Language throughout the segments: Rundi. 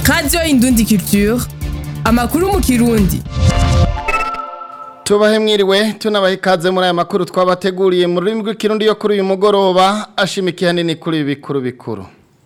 radiyo indundi culture amakuru mu kirundi tubahe mwiriwe tunabahe ikaze muri aya makuru twabateguriye mu rurimi rw'ikirundi yo kuri uyu mugoroba ashimikiye hanini kuri ibi bikuru bikuru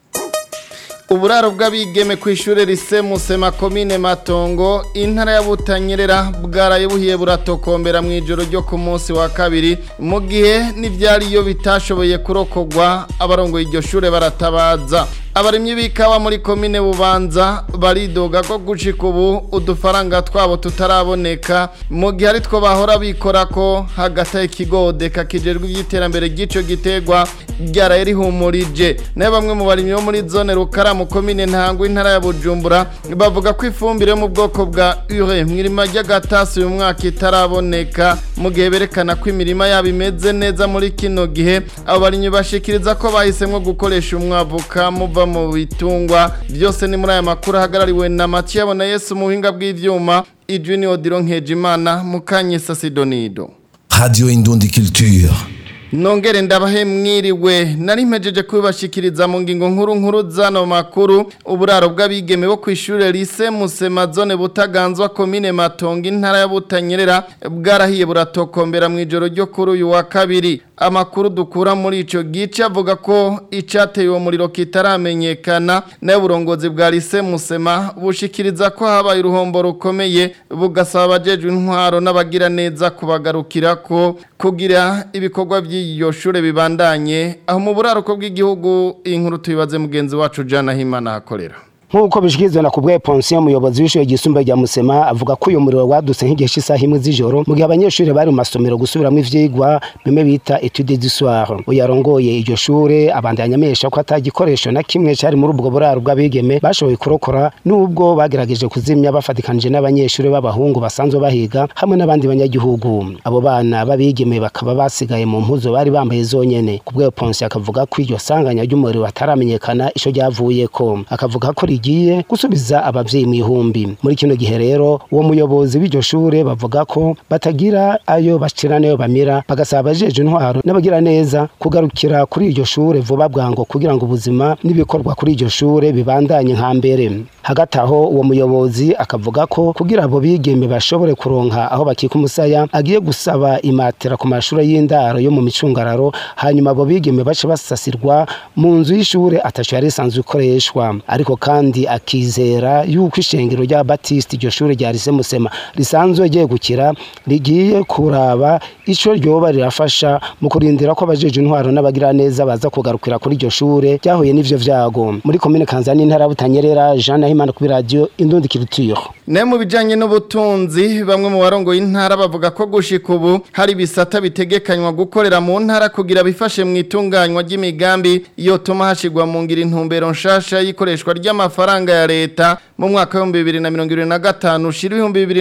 uburaro bw'abigeme ku ishuri rise musema komine matongo intara ya butanyerera bwaraye buhiye buratokombera mu ijoro ryo ku munsi wa kabiri mu gihe n'ibyariyo bitashoboye kurokogwa abarongoye iryo shure baratabaza abarimyi b'ikawa muri komine bubanza baridoga ko gushika ubu udufaranga twabo tutaraboneka mu gihe ari two bahora bikora ko hagati ikigodeka kijejwe iby'iterambere ry'ico gitegwa ryaraye rihumurije nayo bamwe mu barimyi bo muri zone rukara mu komine ntango intara ya bujumbura bavuga ko ifumbire yo mu bwoko bwa ure mwirima ry'agatasi uyu mwaka itaraboneka mu gihe berekana ko imirima yabo imeze neza muri kino gihe abo barimyi bashikiriza ko bahisemwo gukoresha umwavu kamuva mu bitungwa byose ni muri aya makuru ahagarariwe na Mathieu abona Yesu mu buhinga bw'ivyuma Idwini Odiro Nkejimana Mukanyesa Sidonido Radio Indundi Culture. Nongere ndabahe mwiriwe nari mpejeje kubibashikiriza mu ngingo nkuru nkuru zano makuru uburaro bw'abigeme bo kw'ishure lise Musema zone butaganzwa komine Matongo intara ya Butanyerera bwarahiye buratokombera mu ijoro ryo kuri uyu wa kabiri amakuru dukura muri ico gice avuga ko icateye uwo muriro kitaramenyekana nayo uburongozi bwa lise Musema bushikiriza ko habaye uruhombo rukomeye bugasaba abajejwe intwaro n'abagira neza kubagarukira ko kugira ibikorwa by'iyo shure bibandanye aho mu buraruko bw'igihugu inkuru tubibaze mugenzi wacu Jana Himana akorera nk'uko bishikirizwa na kubwe Ponsiyo umuyobozi w'ishure ryisumbuye rya Musema avuga ko uyu muriro wadutse nk'igihe cy'isaha imwe z'ijoro mu gihe abanyeshuri bari mu masomero gusubiramo ivyigwa bimwe bita etude du soir uyarongoye iryo shure abandanya amesha ko atagikoresho na kimwe cari muri ubwo buraro bw'abigeme bashoboye kurokora nubwo bagerageje kuzimya bafatikanije n'abanyeshuri b'abahungu basanzwe bahiga hamwe n'abandi banyagihugu abo bana b'abigeme bakaba basigaye mu mpuzo bari bambaye zonyene kubwe Ponsiyo akavuga ko iryo sanganya ry'umuriro bataramenyekana ico ryavuyeko akavuga ko rigiye gusubiza abavyeyi mu ihumbi muri kino gihe rero uwo muyobozi w'iryo shure bavuga ko batagira ayo bacira nayo bamira bagasaba abajeje intwaro n'abagira neza kugarukira kuri iryo shure vuba bwango kugira ngo ubuzima n'ibikorwa kuri iryo shure bibandanye nka mbere hagati aho uwo muyobozi akavuga ko kugira abo bigeme bashobore kuronka aho bakika umusaya agiye gusaba imatera ku mashure y'indaro yo mu micungararo hanyuma abo bigeme bace basasirwa mu nzu y'ishure ataco yari isanzwe ikoreshwa ariko kandi akizera yuko ishengero rya Baptiste iryo shure rya Lise Musema risanzwe ryegukira rigiye kuraba ico ryoba rirafasha mu kurindira ko abajeje intwaro n'abagira neza baza kugarukira kuri iryo shure ryahuye n'ivyo vyago muri komine Kanzani intara butanyerera Jean Nahimana kuri radio Indundi Culture Ne mu bijanye n'ubutunzi bamwe mu barongo y'intara bavuga ko gushika ubu hari bisata bitegekanywa gukorera mu ntara kugira bifashe mu itunganywa ry'imigambi yotuma hashigwa mu ngira intumbero nshasha yikoreshwa ry'amafaranga ya leta mu mwaka wa 2025 ushira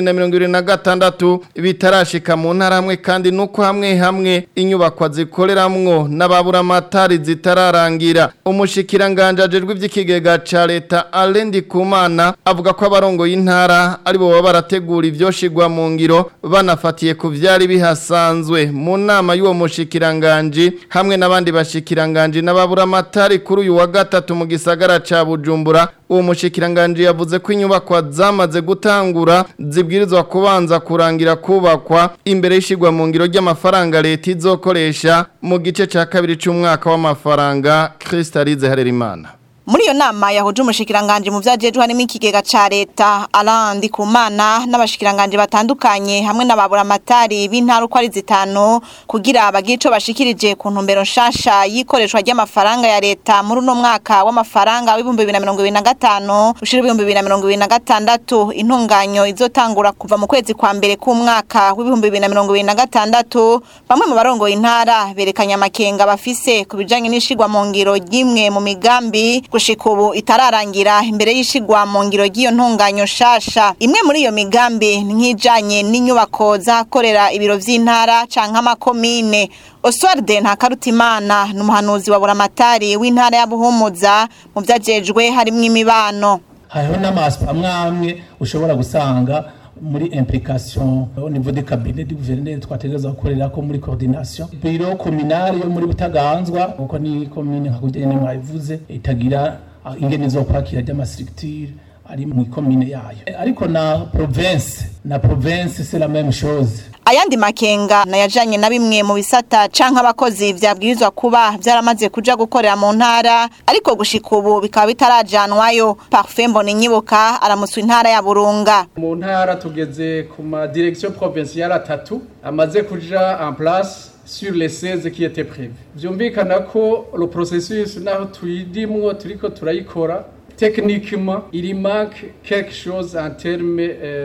2026 bitarashika mu ntara hamwe kandi nuko hamwe hamwe inyubakwa zikoreramwo n'ababura amatari zitararangira umushikiranganje ajejwe ivy'ikigega ca leta Alendi Kumana avuga ko abarongo y'intara aribo baba barategura ivyoshigwa mu ngiro banafatiye ku vyari bihasanzwe mu nama y'uwo mushikiranganje hamwe n'abandi bashikiranganje n'ababura amatari kuri uyu wa gatatu mu gisagara ca Bujumbura uwo mushikiranganje yavuze ko inyubakwa zamaze gutangura zibwirizwa kubanza kurangira kubakwa imbere y'ishigwa mu ngiro ry'amafaranga leta izokoresha mu gice ca kabiri c'umwaka w'amafaranga Kristalize Harerimana muri iyo nama yahuje umushikiranganje mu vyajejwe harimo ikigega ca leta Alandi Kumana n'abashikiranganje batandukanye hamwe n'ababura amatari b'intara uko ari zitanu kugira bagire ico bashikirije ku ntumbero nshasha yikoreshwa ry'amafaranga ya leta muri uno mwaka w'amafaranga w'ibihumbi bibiri na mirongo ibiri na gatanu ushira ibihumbi bibiri na mirongo ibiri na gatandatu intunganyo izotangura kuva mu kwezi kwa mbere k'umwaka w'ibihumbi bibiri na mirongo ibiri na gatandatu bamwe mu barongoye intara berekanye amakenga bafise ku bijanye n'ishigwa mu ngiro ry'imwe mu migambi gushika ubu itararangira imbere y'ishigwa mu ngiro ry'iyo ntunganyo shasha imwe muri iyo migambi ni nk'ijanye n'inyubako zakorera ibiro vy'intara canke amakomine Oswald Ntakarutimana n'umuhanuzi wa buramatari w'intara ya Buhumuza mu vyajejwe harimwo imibano hariho n'amaspa amwe amwe ushobora gusanga muri implication au niveau des cabinets du gouverneur twategereza gukorera ko muri coordination biro communale yo muri butaganzwa kuko ni commune nka kujya nyene mwabivuze itagira ah, ingene zo kwakira ry'amastructure ari mu komine yayo ariko na province na province c'est la même chose ayandi makenga nayajanye na bimwe mu bisata canke abakozi vyabwirizwa kuba vyaramaze kuja gukorera mu ntara ariko gushika ubu bikaba bitarajanwayo Parfait Mboninyibuka aramutswa intara ya Burunga mu ntara tugeze ku ma direction provinciale atatu amaze kuja en place sur les 16 qui étaient prévus vyumvikana ko le processus naho tuyidimwo turiko turayikora techniquement il manque quelque chose en termes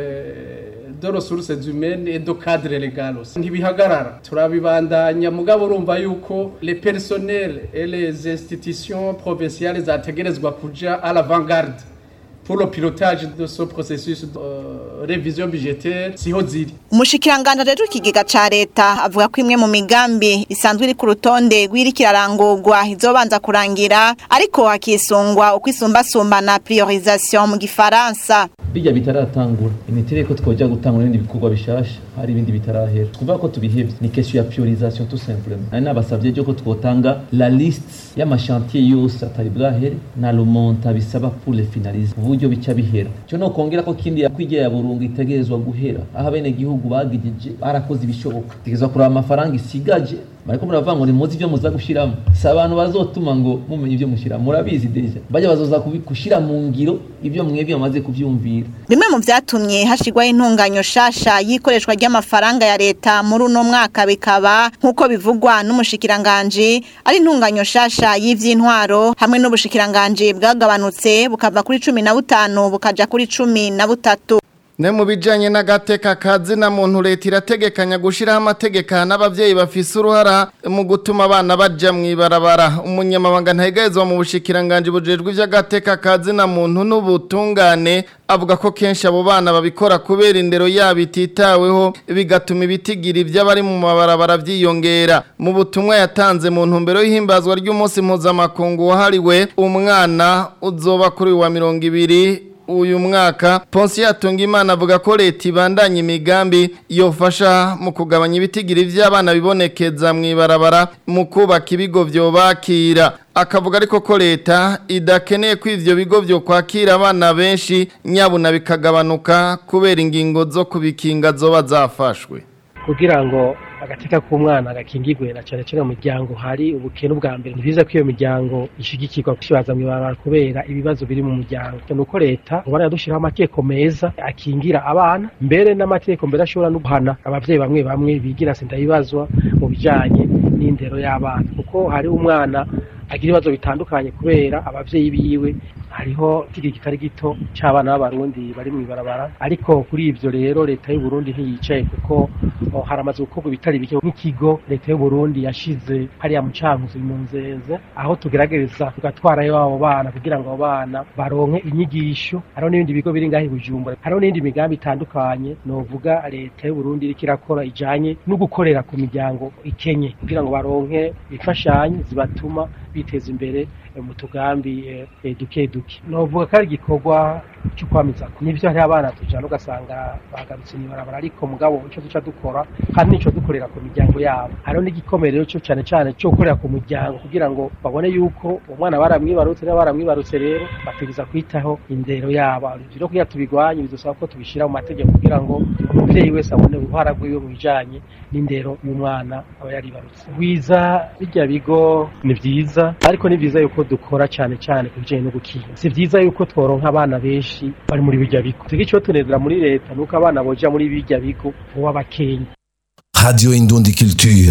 euh, de ressources humaines et de cadre légal aussi ntibihagarara turabibandanya mugabo urumva yuko les personnels et les institutions provinciales zategerezwa kuja à l'avant-garde pour le pilotage de ce processus de euh, révision budgétaire siho ziri umushikiranganje rero ikigega ca leta avuga ko imwe mu migambi isanzwe iri ku rutonde rw'irikirarangurwa izobanza kurangira ariko hakisungwa uko isumbasumbana priorisation mu gifaransa bijya bitaratangura imiterere ko twoja gutangura ibindi bikorwa bishasha hari ibindi bitarahera twumva ko tubihevye ni question ya priorisation tout simplement ari nabasavye ryo ko twotanga la liste y'amashantier yose atari bwahere na remonta bisaba pour les finaliser ku buryo bica bihera cyo no kongera ko kindi yakwigiye ya burungu itegerezwa guhera aho abene gihugu bagijije barakoze ibishoboka tegezwa kuraba amafaranga isigaje bariko muravuga ngo nimuzi ivyo muza gushiramo si abantu bazotuma ngo mumenye ivyo mushira murabizi deja bajya bazoza kushira mu ngiro ivyo mwebwe bamaze kuvyumvira bimwe mu vyatumye hashirwaho intunganyo shasha y'ikoreshwa ry'amafaranga ya leta muri uno mwaka bikaba nk'uko bivugwa n'umushikiranganji ari intunganyo shasha y'ivy'intwaro hamwe n'ubushikiranganji bwagabanutse bukava kuri cumi na butanu bukaja kuri cumi na butatu Ne mu bijanye n'agateka kazi na muntu leta irategekanya gushiraho amategeko n'abavyeyi bafise uruhara mu gutuma abana baja mwibarabara umunyamabanga ntayegezwa mu bushikiranganje bujejwe ivy'agateka kazi na muntu n'ubutungane avuga ko kenshi abo bana babikora kubera indero yabo ititaweho bigatuma ibitigira ivy'abari mu mabarabara vyiyongera mu butumwa yatanze mu ntumbero y'ihimbazwa ry'umunsi mpuzamakungu wahariwe umwana uzoba kuri wa mirongo ibiri uyu mwaka Ponsi yatunga imana avuga ko leta ibandanya imigambi yofasha mu kugabanya ibitigiri by'abana bibonekeza mu ibarabara mu kubaka ibigo vyobakira akavuga ariko ko leta idakeneye ko ivyo bigo vyo kwakira abana benshi nyabuna bikagabanuka kubera ingingo zo kubikinga zoba zafashwe kugira ngo agateka k'umwana gakingirwe na cyane cyane mu miryango hari ubukene bwa mbere ni byiza ko iyo miryango ishigikirwa gushibaza mu ibarabara kubera ibibazo biri mu muryango ni uko leta ubona yadushyiraho amategeko meza akingira abana mbere n'amategeko mbere ashobora no guhana abavyeyi bamwe bamwe bigira sindabibazwa mu bijanye n'indero y'abana kuko hari umwana agira ibibazo bitandukanye kubera abavyeyi biwe hariho ikigi kitari gito c'abana b'abarundi bari mu ibarabara ariko kuri ivyo rero leta y'u Burundi ntiyicaye kuko oh, haramaze gukorwa ibitari bike nk'ikigo leta y'u Burundi yashize hariya mu cankuzo mu nzenze aho tugerageza tugatwarayo abo bana kugira ngo abo bana baronke inyigisho hariho n'ibindi bigo biri ngaho i Bujumbura hariho n'indi migambi itandukanye novuga leta y'u Burundi iriko irakora ijanye no gukorera ku miryango ikenye kugira ngo baronke imfashanyo zibatuma biteza imbere mu tugambi duke duke novuga ko ari igikorwa cyo kwamiza nivyo hari abana tujana ugasanga bagarutse mwibarabara ariko mugabo ico duca dukora kandi nico dukorera ku miryango yabo hariho n'igikomerero cyo cane cane cyo gukorera ku muryango kugira ngo babone yuko umwana baramwibarutse niba baramwibarutse rero bategeza kwitaho indero yabo rero kugira tubigwanye bidusaba ko tubishira mu mategeko kugira ngo umuvyeyi wese abone uruhara rwiwe mu bijanye n'indero y'umwana aba yaribarutse gwiza bijya bigo ni vyiza ariko ni vyiza yuko dukora cyane cyane ku bijanye no gukinga si vyiza yuko tworonka abana benshi bari muri bijya bigo tugira icyo tunezera muri leta nuko abana boja muri bijya bigo vuba bakenya Radio Indundi Culture.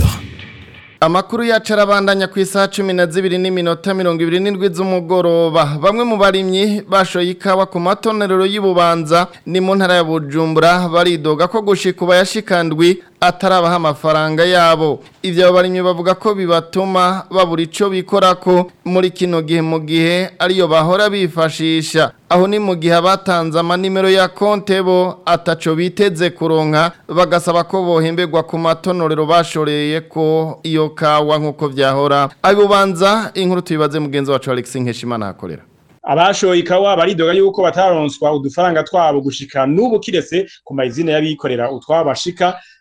Amakuru yacu arabandanya ku isaha cumi na zibiri n'iminota mirongo ibiri n'indwi z'umugoroba bamwe mu barimyi bashoye ikawa ku matonerero y'ububanza ni mu ntara ya Bujumbura baridoga ko gushika uba yashikandwi atarabaha amafaranga yabo ivyo barimyi bavuga ko bibatuma babura ico bikorako muri kino gihe mu gihe ariyo bahora bifashisha aho ni mu gihe abatanze amanimero ya konte bo ataco biteze kuronka bagasaba ko bohemberwa ku matonorero bashoreye ko iyo kawa nk'uko vyahora abubanza inkuru tubibaze mugenzi wacu Alex Nkeshimana hakorera abashoye ikawa baridoga yuko batararonswa udufaranga twabo gushika n'ubu kiretse ku mazina y'abikorera utwabo bashika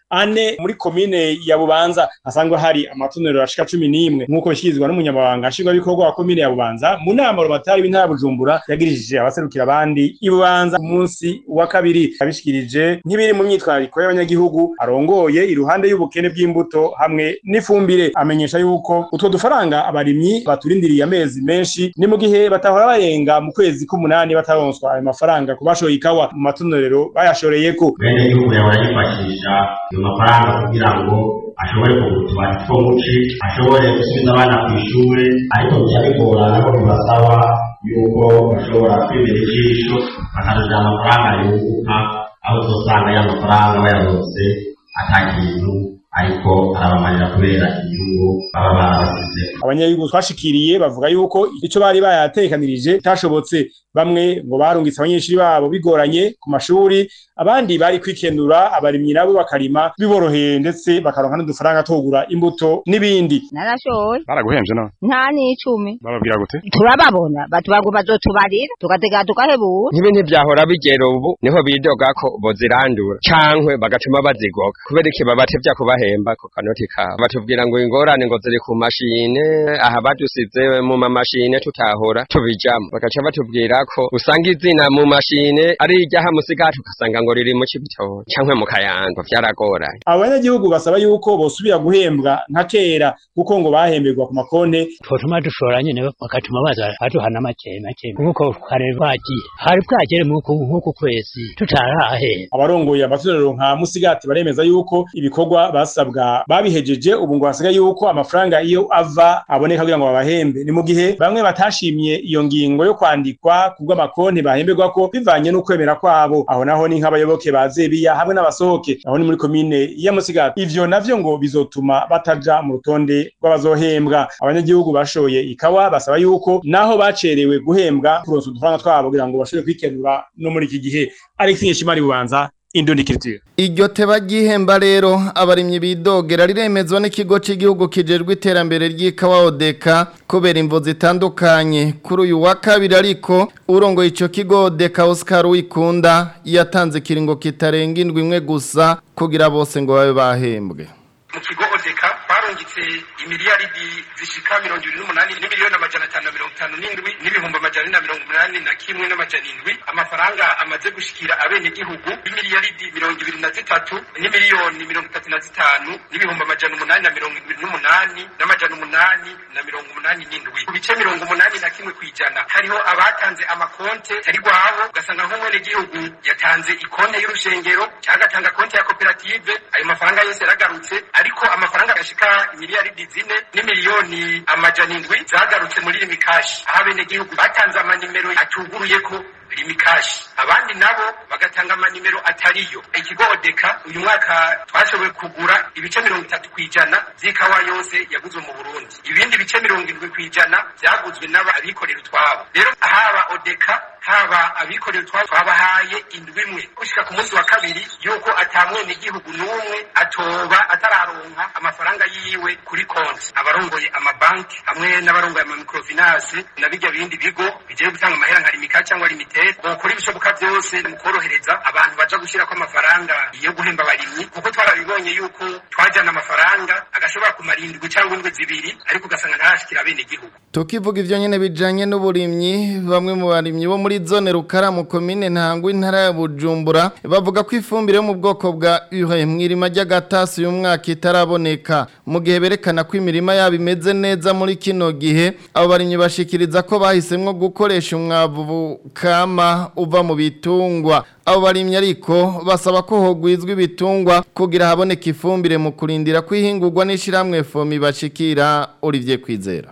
ane muri komine ya Bubanza hasangwa hari amatonero ashika 11 nkuko bishikirizwa n'umunyamabanga nshingwabikorwa wa komine ya Bubanza mu nama rubatari w'intara Bujumbura yagirishije abaserukira abandi i Bubanza ku munsi wa kabiri abishikirije nk'ibiri mu myitwarariko y'abanyagihugu arongoye iruhande y'ubukene bw'imbuto hamwe n'ifumbire amenyesha yuko utwo dufaranga abarimyi baturindiriye amezi menshi ni mu gihe batahora barenga mu kwezi k'umunani bataronswa ayo mafaranga ku bashoye ikawa mu matonorero bayashoreyeko bene igihugu yahora yifashisha ayo mafaranga kugira ngo ashobore kugura utubati two muci ashobore gusubiza abana ku ishure ariko bica bigorana ko bibasaba yuko bashobora kwimera ijisho bakaruja amafaranga yunguka aho uzosanga ya mafaranga bayaronse ata kintu ariko arabamarira kubera inyungu baba barabasize abanyagihugu twashikiriye bavuga yuko ico bari bayatekanirije tashobotse bamwe ngo barungitse abanyeshuri babo bigoranye ku mashuri abandi bari kwikenura abarimyi nabo bakarima biboroheye ndetse bakaronka n'udufaranga tugura imbuto n'ibindi narashoye baraguhemje no nta n'icumi bababwira gute turababona batubago bazotubarira tugatega tukahebura nk'ibi ntivyahora bigera ubu niho bidoga ko bozirandura cankwe bagatuma bazigoga kubera iki babatevya kubahemba ku kanoti kabo batubwira ngo ingorane ngo ziri ku mashine aha badusize mu mamashine tutahora tubijamo bagaca batubwira ko usanga izina mu mashine ari iryaha musigati ugasanga ngo riri mu cibitoke cankwe mu kayanza vyaragoranye abanyagihugu basaba yuko bosubira guhembwa nka kera kuko ngo bahemberwa ku makonte twotuma dushora nyene bakatuma baza baduhana make make nkuko kare bagiye hari bwagere nk'uku kwezi tutarahera abarongoye amatorero nka musigati baremeza yuko ibikorwa basabwa babihejeje ubu ngo hasigaye yuko amafaranga iyo ava aboneka kugira ngo babahembe ni mu gihe bamwe batashimye iyo ngingo yo kwandikwa kubw'amakonti bahemberwa ko bivanye n'ukwemera kwabo aho naho ni nk'abayoboke ba zebiya hamwe n'abasohoke aho ni muri komine ya musigati ivyo navyo ngo bizotuma bataja mu rutonde rw'abazohembwa abanyagihugu bashoye ikawa basaba yuko naho bacerewe guhembwa kuronsa udufaranga twabo kugira ngo bashobore kwikenura no muri iki gihe Alex Nkeshimari bubanza Indoni Culture Iryo teba ry'ihemba rero abarimyi bidogera riremezwa n'ikigo cy'igihugu kijejwe iterambere ry'ikawa Odeka kubera imvo zitandukanye kuri uyu wa kabiri ariko urongoye ico kigo Odeka Oscar Wikunda yatanze kiringo kitarenga indwi imwe gusa kugira bose ngo babe bahembwe mu kigo odeka twarungitse imiliyaridi zishika mirongo ibiri n'umunani n'imiliyoni amajana atanu na mirongo itanu n'indwi n'ibihumbi amajana na mirongo umunani na kimwe n'amajana indwi amafaranga amaze gushikira abenegihugu y'imiliyaridi mirongo ibiri na zitatu n'imiliyoni mirongo itatu na zitanu n'ibihumbi amajana umunani na mirongo ibiri n'umunani n'amajana umunani na mirongo umunani n'indwi ku bice mirongo umunani na kimwe kw'ijana hariho abatanze amakonte atari rwabo ugasanga nk'umwenegihugu yatanze ikonte y'urushengero cyangwa agatanga konte ya koperative ayo mafaranga yose yaragarutse ariko amafaranga agashika miliyaridi zine n'imiliyoni amajana indwi zagarutse muri rimikashi aho abenegihugu batanze amanimero atuguruye ko rimikashi abandi nabo bagatanga amanimero atariyo ikigo odeka uyu mwaka twashoboye kugura ibice mirongo itatu kw'ijana z'ikawa yose yaguzwe mu burundi ibindi bice mirongo indwi kw'ijana byaguzwe n'abikorera utwabo rero haba odeka haba abikorera utwabo twabahaye indwi imwe gushika ku munsi wa kabiri yuko atamwene igihugu n'umwe atoba atararonka amafaranga yiwe kuri konti abarongoye amabanki hamwe n'abarongoye amamikrofinance na bijya bindi bigo bigiye gutanga amahera nka rimika cyangwa limited bokora ibishoboka byose mu korohereza abantu baja gushyirako amafaranga yo guhemba abarimyi kuko twarabibonye yuko twajyana amafaranga agashobora kumara indwi cyangwa indwi zibiri ariko ugasanga ntarashikira bene igihugu tukivuga ivyo nyene bijanye n'uburimyi bamwe mu barimyi bo muri zone rukara mu komine ntangwa intara ya Bujumbura bavuga ko ifumbire yo mu bwoko bwa ure mwirima ry'agatasi uyu mwaka itaraboneka mu gihe berekana ko imirima yabo imeze neza muri kino gihe abo barimyi bashikiriza ko bahisemwo gukoresha umwavu kama uva mu bitungwa abo barimyi ariko basaba ko hogwizwa ibitungwa kugira haboneke ifumbire mu kurindira kwihingurwa n'ishiramwe fomi bashikira Olivier Kwizera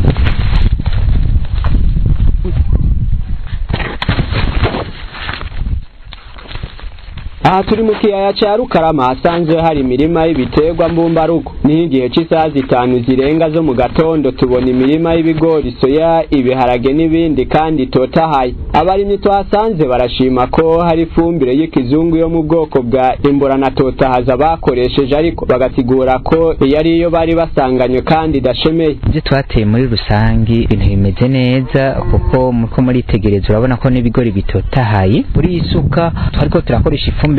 aha turi mu kiyaya cya rukarama hasanzwe hari imirima y'ibiterwa mbumbarugo niho igihe cy'isaha zitanu zirenga zo mu gatondo tubona imirima y'ibigori soya ibiharage n'ibindi kandi itotahaye abarimyi twahasanze barashima ko hari ifumbire y'ikizungu yo mu bwoko bwa imburana totahaza bakoresheje ariko bagasigura ko iyo ari yo bari basanganywe kandi idashemeye ibyo twateye muri rusange ibintu bimeze neza kuko muko muritegereza urabona ko n'ibigori bitotahaye muri iyi suka twariko turakoresha ifumbire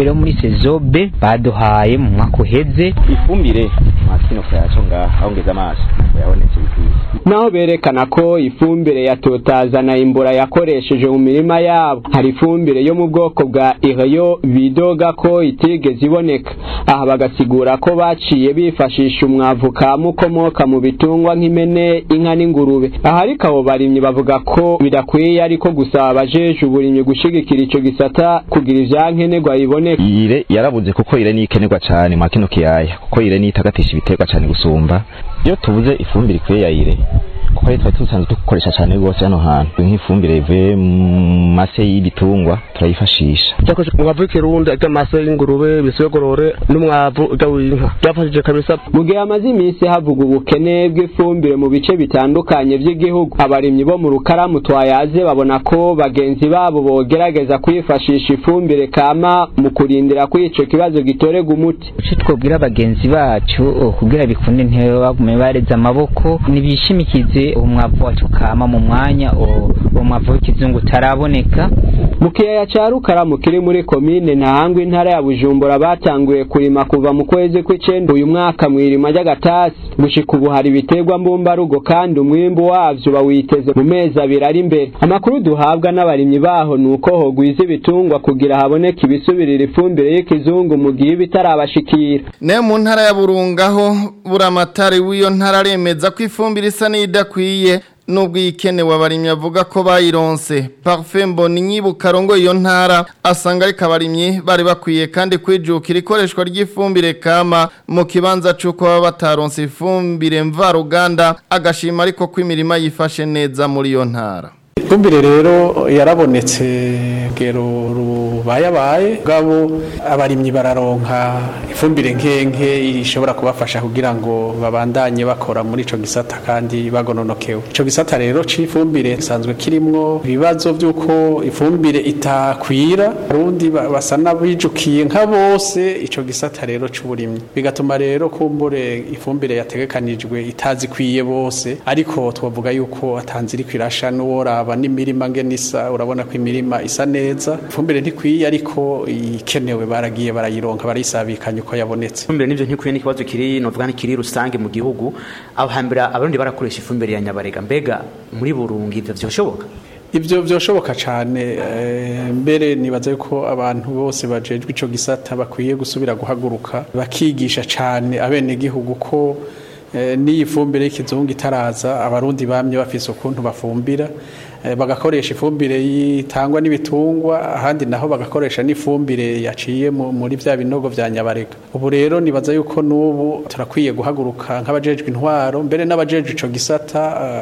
ifumbire yo muri sezo B baduhaye mu mwaka uheze ifumbire makino kayaco ngaha aho ngeze amaso yabonetse bikwiye naho berekana ko ifumbire ya totaza na imbura yakoresheje mu mirima yabo hari ifumbire yo mu bwoko bwa ireyo bidoga ko itigeze iboneka aha bagasigura ko baciye bifashisha umwavu kama ukomoka mu bitungwa nk'impene inka n'ingurube aha ariko abo barimyi bavuga ko bidakwiye ariko gusaba abajeje uburimyi gushigikira ico gisata kugira ivyankenerwa biboneka ire yarabuze kuko ire nikenerwa cane mwa kino kiyaya kuko ire nitagatisha ibiterwa cane gusumba iyo tubuze ifumbire ikwiye ya ire kuko rero twari dusanzwe dukoresha cyane rwose hano hantu nk'ifumbire ivuye mu mase y'ibitungwa turayifashisha cyakoze umwavu w'ikirundi iby'amase y'ingurube ibisogorore n'umwavu w'inka byafashije kabisa mu gihe hamaze iminsi havuga ubukene bw'ifumbire mu bice bitandukanye by'igihugu abarimyi bo mu rukaramu twayaze babona ko bagenzi babo bogerageza kwifashisha ifumbire kama mu kurindira ko ico kibazo gitorega umuti icyo twabwira bagenzi bacu kugira bikunde ntibagume bareze amaboko nibishimikize umwavu wacu kama mu mwanya uwo mwavu w'ikizungu utaraboneka mu kiyaya ca rukaramu kiri muri komine ntahangwa intara ya bujumbura batanguye kurima kuva mu kwezi kw'icenda uyu mwaka mw'irima ry'agatasi gushika ubu hari ibiterwa mbumbarugo kandi umwimbu wavyo bawiteze mu mezi abiri ari imbere amakuru duhabwa n'abarimyi baho ni uko hogwiza ibitungwa kugira haboneke ibisubirira ifumbire y'ikizungu mu gihe iba itarabashikira ne mu ntara ya burungaho buramatari w'iyo ntara aremeza ko ifumbire isa n'idakwiye nubwo ikenewe abarimyi avuga ko bayironse Parfait Mboni nyibuka rongo iyo ntara asanga ariko abarimyi bari bakwiye kandi kwijukira ikoreshwa ry'ifumbire kama mu kibanza c'uko baba bataronse ifumbire mvaruganda agashima ariko ko imirima yifashe neza muri iyo ntara ifumbire rero yarabonetse gero rubayabaye gabo abarimyi bararonka ifumbire nkenke ishobora kubafasha kugira ngo babandanye bakora muri ico gisata kandi bagononokewe ico gisata rero c'ifumbire gisanzwe kirimwo ibibazo vy'uko ifumbire itakwira arundi basa n'abijukiye nka bose ico gisata rero c'uburimyi bigatuma rero kumbure ifumbire yategekanijwe itazikwiye bose ariko twavuga yuko atanzira kwirasha n'uworaba n'imirima ngenisa urabona ko imirima isa neza ifumbire ntikwiye ariko ikenewe baragiye barayironka barayisabikanya uko yabonetse ifumbire nivyo ntikwiye n'ikibazo kiri novuga kiri rusange mu gihugu aho hambere abarundi barakoresha ifumbire ya nyabarega mbega muri burungi ivyo vyoshoboka ivyo vyoshoboka cane mbere nibaza yuko abantu bose bajejwe ico gisata bakwiye gusubira guhaguruka bakigisha cane abenegihugu ko n'iyi fumbire y'ikizungu itaraza abarundi bamye bafise ukuntu bafumbira bagakoresha ifumbire yitangwa n'ibitungwa ahandi naho bagakoresha n'ifumbire yaciye muri bya binogo vya nyabarega ubu rero nibaza yuko n'ubu turakwiye guhaguruka nk'abajejwe intwaro mbere n'abajejwe ico gisata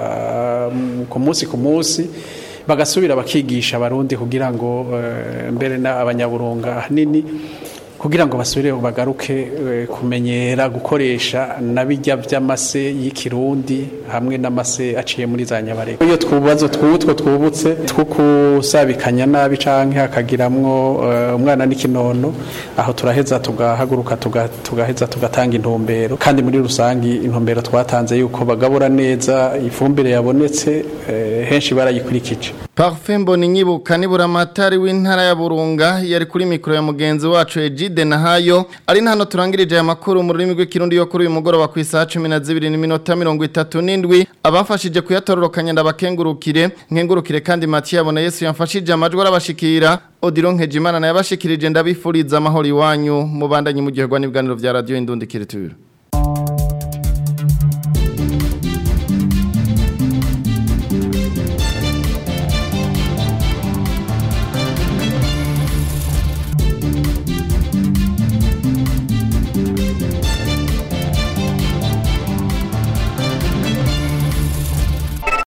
ku munsi ku munsi bagasubira bakigisha abarundi kugira ngo mbere n'abanyaburunga ahanini kugira ngo basubire bagaruke kumenyera gukoresha nabijya by'amase y'ikirundi hamwe n'amase aciye muri za nyabarega iyo twubazo twutwo twubutse two kusabikanya nabi canke hakagiramwo umwana n'ikinono aho turaheza tugahaguruka tugaheza tugatanga intumbero kandi muri rusangi intumbero twatanze yuko bagabura neza ifumbire yabonetse henshi barayikurikije Parfait Mboni nyibuka nibura amatari w'intara ya Burunga yari kuri mikro ya mugenzi wacu Ejide Nahayo ari hano turangirije aya makuru mu rurimi rw'ikirundi yo kuri uyu mugoroba ku isaha 12 n'iminota 37 abafashije kuyatororokanya ndabakengurukire nkengurukire kandi Mathieu abona Yesu yamfashije amajwi arabashikira Odilon Nkejimana na yabashikirije ndabifuriza amahoro iwanyu mubandanye mu gihe gwa n'ibiganiro vya radio Indundi Kiritura